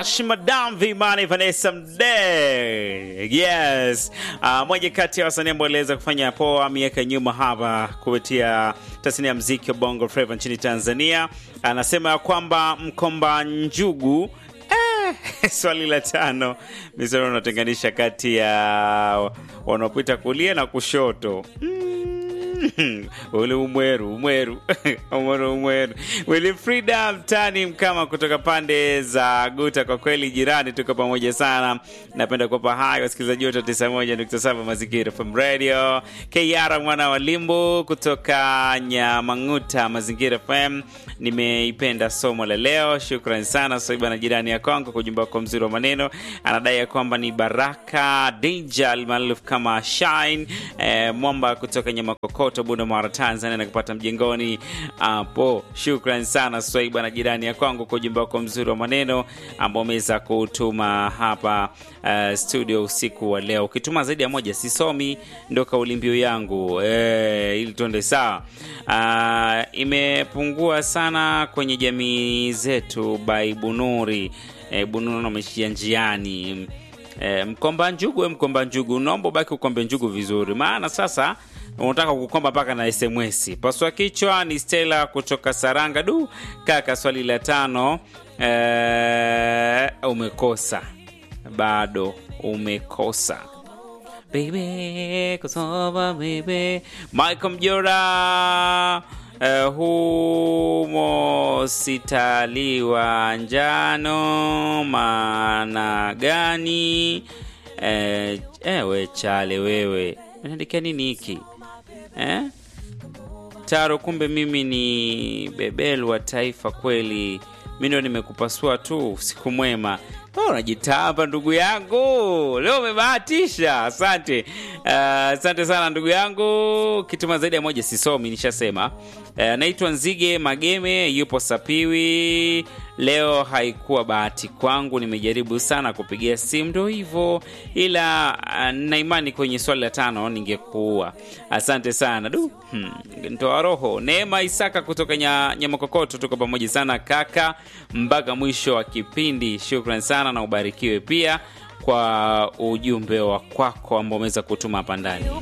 Nash Madam Vimani Vanessa Mdee. Yes. Uh, moja kati ya wasanii ambao aliweza kufanya poa miaka nyuma hapa kupitia tasnia ya muziki wa Bongo Flava nchini Tanzania. Anasema ya kwamba Mkomba Njugu eh, swali la tano misoro unatenganisha kati ya wanaopita kulia na kushoto mm. ule umweru umweru umweru umweru Wilfrida Mtani Mkama kutoka pande za Guta. Kwa kweli jirani, tuko pamoja sana. Napenda kuwapa hai wasikilizaji wote 91.7 Mazingira FM Radio. KR mwana wa Limbu kutoka Nyamang'uta Mazingira FM, nimeipenda somo la leo. Shukrani sana Soiba na jirani ya Kongo kwa ujumbe wako mzuri wa maneno. Anadai ya kwamba ni Baraka Deja almaarufu kama Shine eh, mwamba kutoka Nyamakokoto Bunda Mara Tanzania na kupata mjengoni hapo. Shukrani sana Swaiba na jirani ya kwangu kwa ujumbe wako mzuri wa maneno ambao umeweza kutuma hapa uh, studio usiku wa leo. Ukituma zaidi ya moja sisomi, ndo kauli mbiu yangu eh, ili tuende sawa. Uh, imepungua sana kwenye jamii zetu by Bunuri eh, Bunuri ameshia njiani eh, mkomba njugu, we mkomba njugu, naomba ubaki ukombe njugu vizuri, maana sasa unataka kukomba mpaka na SMS. Paswa kichwa ni Stella kutoka Saranga. Du kaka, swali la tano ee, umekosa bado, umekosa baby, kusoma baby. Michael Mjora Uh, humo sitaliwa njano maana gani? Uh, ewe chale wewe unaandikia nini hiki eh? Taro, kumbe mimi ni bebel wa taifa kweli. Mi ndo nimekupasua tu. Usiku mwema. Unajitamba ndugu yangu, leo umebahatisha. Asante, asante uh, sana ndugu yangu. Kituma zaidi ya moja sisomi, nishasema. Anaitwa uh, Nzige Mageme, yupo Sapiwi. Leo haikuwa bahati kwangu, nimejaribu sana kupigia simu, ndo hivyo, ila uh, na imani kwenye swali la tano ningekuua. Asante sana du, hmm, ntoa roho. Neema Isaka kutoka Nyamakokoto, tuko pamoja sana kaka, mpaka mwisho wa kipindi. Shukran sana na ubarikiwe pia kwa ujumbe wa kwako ambao umeweza kutuma hapa ndani.